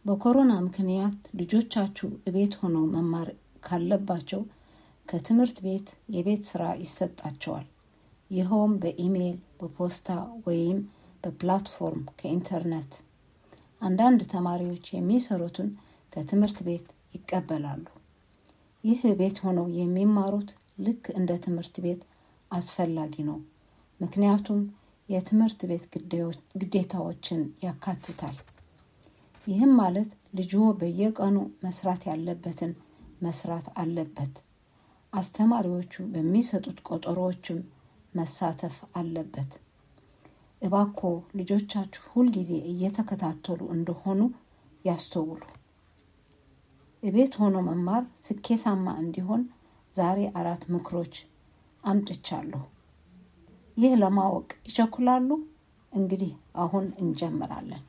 በኮሮና ምክንያት ልጆቻችሁ እቤት ሆነው መማር ካለባቸው ከትምህርት ቤት የቤት ስራ ይሰጣቸዋል። ይኸውም በኢሜይል፣ በፖስታ ወይም በፕላትፎርም ከኢንተርኔት። አንዳንድ ተማሪዎች የሚሰሩትን ከትምህርት ቤት ይቀበላሉ። ይህ ቤት ሆነው የሚማሩት ልክ እንደ ትምህርት ቤት አስፈላጊ ነው፣ ምክንያቱም የትምህርት ቤት ግዴታዎችን ያካትታል። ይህም ማለት ልጅዎ በየቀኑ መስራት ያለበትን መስራት አለበት። አስተማሪዎቹ በሚሰጡት ቆጠሮዎችም መሳተፍ አለበት። እባኮ ልጆቻችሁ ሁልጊዜ እየተከታተሉ እንደሆኑ ያስተውሉ። እቤት ሆኖ መማር ስኬታማ እንዲሆን ዛሬ አራት ምክሮች አምጥቻለሁ። ይህ ለማወቅ ይቸኩላሉ? እንግዲህ አሁን እንጀምራለን።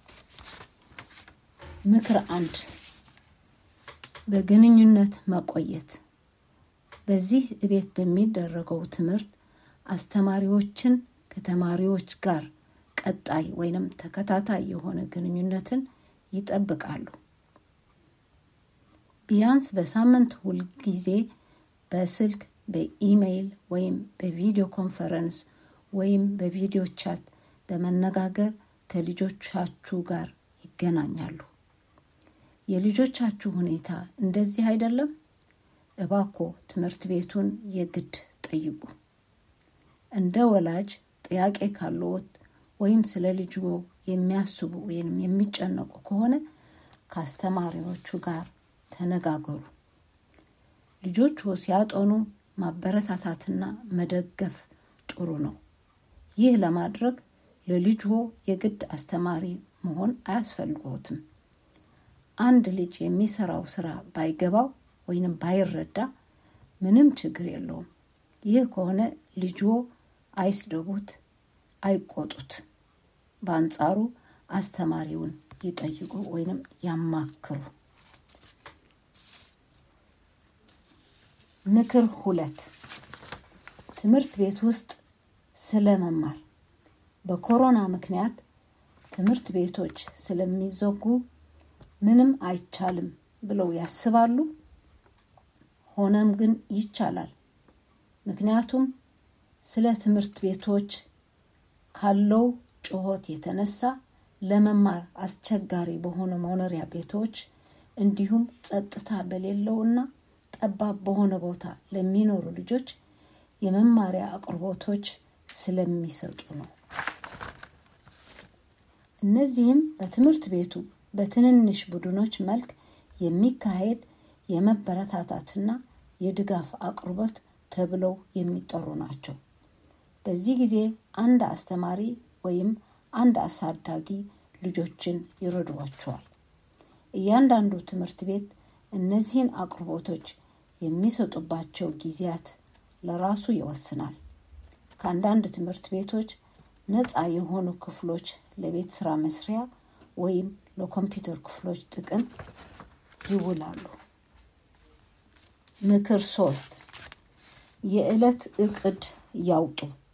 ምክር አንድ በግንኙነት መቆየት። በዚህ እቤት በሚደረገው ትምህርት አስተማሪዎችን ከተማሪዎች ጋር ቀጣይ ወይንም ተከታታይ የሆነ ግንኙነትን ይጠብቃሉ። ቢያንስ በሳምንት ሁልጊዜ በስልክ በኢሜይል ወይም በቪዲዮ ኮንፈረንስ ወይም በቪዲዮ ቻት በመነጋገር ከልጆቻችሁ ጋር ይገናኛሉ። የልጆቻችሁ ሁኔታ እንደዚህ አይደለም? እባኮ ትምህርት ቤቱን የግድ ጠይቁ። እንደ ወላጅ ጥያቄ ካለዎት ወይም ስለ ልጅዎ የሚያስቡ ወይም የሚጨነቁ ከሆነ ከአስተማሪዎቹ ጋር ተነጋገሩ። ልጆችዎ ሲያጠኑ ማበረታታትና መደገፍ ጥሩ ነው። ይህ ለማድረግ ለልጅዎ የግድ አስተማሪ መሆን አያስፈልግዎትም። አንድ ልጅ የሚሰራው ስራ ባይገባው ወይንም ባይረዳ ምንም ችግር የለውም። ይህ ከሆነ ልጅዎ አይስደቡት፣ አይቆጡት። በአንጻሩ አስተማሪውን ይጠይቁ ወይንም ያማክሩ። ምክር ሁለት ትምህርት ቤት ውስጥ ስለ መማር። በኮሮና ምክንያት ትምህርት ቤቶች ስለሚዘጉ ምንም አይቻልም ብለው ያስባሉ? ሆነም ግን ይቻላል። ምክንያቱም ስለ ትምህርት ቤቶች ካለው ጩኸት የተነሳ ለመማር አስቸጋሪ በሆኑ መኖሪያ ቤቶች እንዲሁም ጸጥታ በሌለውና ጠባብ በሆነ ቦታ ለሚኖሩ ልጆች የመማሪያ አቅርቦቶች ስለሚሰጡ ነው። እነዚህም በትምህርት ቤቱ በትንንሽ ቡድኖች መልክ የሚካሄድ የመበረታታትና የድጋፍ አቅርቦት ተብለው የሚጠሩ ናቸው። በዚህ ጊዜ አንድ አስተማሪ ወይም አንድ አሳዳጊ ልጆችን ይረዷቸዋል። እያንዳንዱ ትምህርት ቤት እነዚህን አቅርቦቶች የሚሰጡባቸው ጊዜያት ለራሱ ይወስናል። ከአንዳንድ ትምህርት ቤቶች ነፃ የሆኑ ክፍሎች ለቤት ስራ መስሪያ ወይም ለኮምፒውተር ክፍሎች ጥቅም ይውላሉ። ምክር ሶስት የዕለት እቅድ ያውጡ።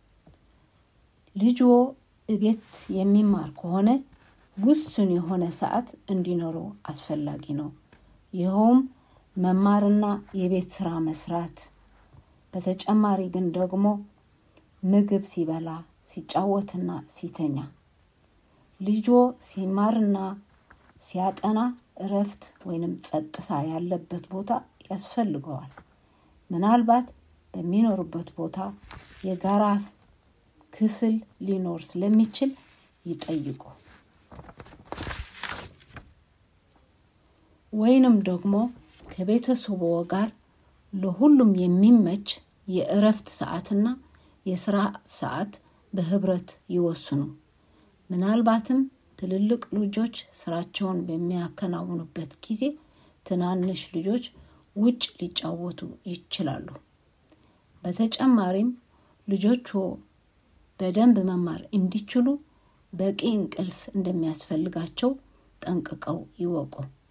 ልጅዎ እቤት የሚማር ከሆነ ውሱን የሆነ ሰዓት እንዲኖረው አስፈላጊ ነው። ይኸውም መማርና የቤት ስራ መስራት። በተጨማሪ ግን ደግሞ ምግብ ሲበላ፣ ሲጫወትና ሲተኛ። ልጅዎ ሲማርና ሲያጠና እረፍት ወይንም ጸጥታ ያለበት ቦታ ያስፈልገዋል። ምናልባት በሚኖሩበት ቦታ የጋራ ክፍል ሊኖር ስለሚችል ይጠይቁ። ወይንም ደግሞ ከቤተሰቦ ጋር ለሁሉም የሚመች የእረፍት ሰዓትና የስራ ሰዓት በህብረት ይወስኑ። ምናልባትም ትልልቅ ልጆች ስራቸውን በሚያከናውኑበት ጊዜ ትናንሽ ልጆች ውጭ ሊጫወቱ ይችላሉ። በተጨማሪም ልጆችዎ በደንብ መማር እንዲችሉ በቂ እንቅልፍ እንደሚያስፈልጋቸው ጠንቅቀው ይወቁ።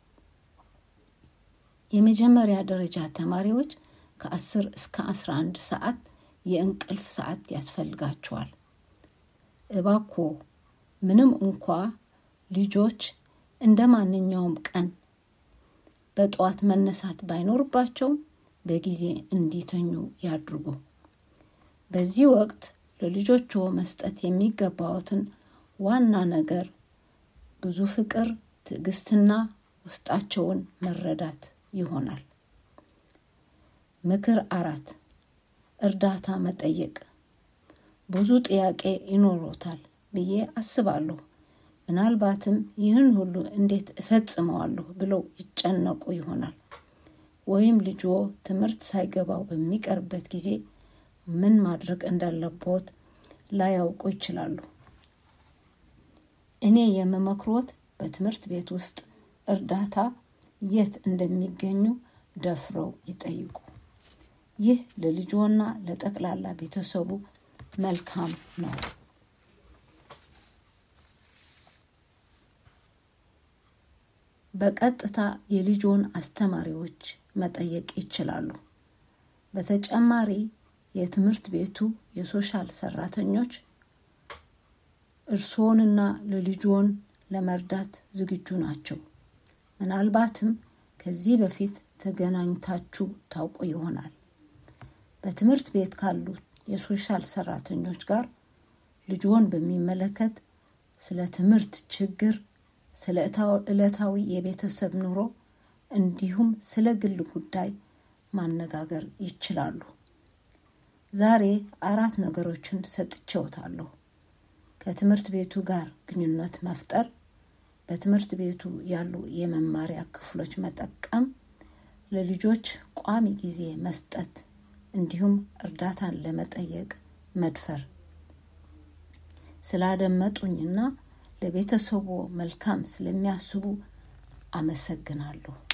የመጀመሪያ ደረጃ ተማሪዎች ከ10 እስከ 11 ሰዓት የእንቅልፍ ሰዓት ያስፈልጋቸዋል። እባክዎ ምንም እንኳ ልጆች እንደ ማንኛውም ቀን በጠዋት መነሳት ባይኖርባቸውም በጊዜ እንዲተኙ ያድርጉ። በዚህ ወቅት ለልጆችዎ መስጠት የሚገባዎትን ዋና ነገር ብዙ ፍቅር፣ ትዕግስትና ውስጣቸውን መረዳት ይሆናል። ምክር አራት እርዳታ መጠየቅ። ብዙ ጥያቄ ይኖሮታል ብዬ አስባለሁ። ምናልባትም ይህን ሁሉ እንዴት እፈጽመዋለሁ ብለው ይጨነቁ ይሆናል። ወይም ልጅዎ ትምህርት ሳይገባው በሚቀርበት ጊዜ ምን ማድረግ እንዳለቦት ላያውቁ ይችላሉ። እኔ የምመክሮት በትምህርት ቤት ውስጥ እርዳታ የት እንደሚገኙ ደፍረው ይጠይቁ። ይህ ለልጅዎና ለጠቅላላ ቤተሰቡ መልካም ነው። በቀጥታ የልጅዎን አስተማሪዎች መጠየቅ ይችላሉ። በተጨማሪ የትምህርት ቤቱ የሶሻል ሰራተኞች እርስዎንና ለልጅዎን ለመርዳት ዝግጁ ናቸው። ምናልባትም ከዚህ በፊት ተገናኝታችሁ ታውቁ ይሆናል። በትምህርት ቤት ካሉ የሶሻል ሰራተኞች ጋር ልጅዎን በሚመለከት ስለ ትምህርት ችግር፣ ስለ ዕለታዊ የቤተሰብ ኑሮ እንዲሁም ስለ ግል ጉዳይ ማነጋገር ይችላሉ። ዛሬ አራት ነገሮችን ሰጥቼዎታለሁ። ከትምህርት ቤቱ ጋር ግንኙነት መፍጠር፣ በትምህርት ቤቱ ያሉ የመማሪያ ክፍሎች መጠቀም፣ ለልጆች ቋሚ ጊዜ መስጠት እንዲሁም እርዳታን ለመጠየቅ መድፈር። ስላደመጡኝና ለቤተሰቦ መልካም ስለሚያስቡ አመሰግናለሁ።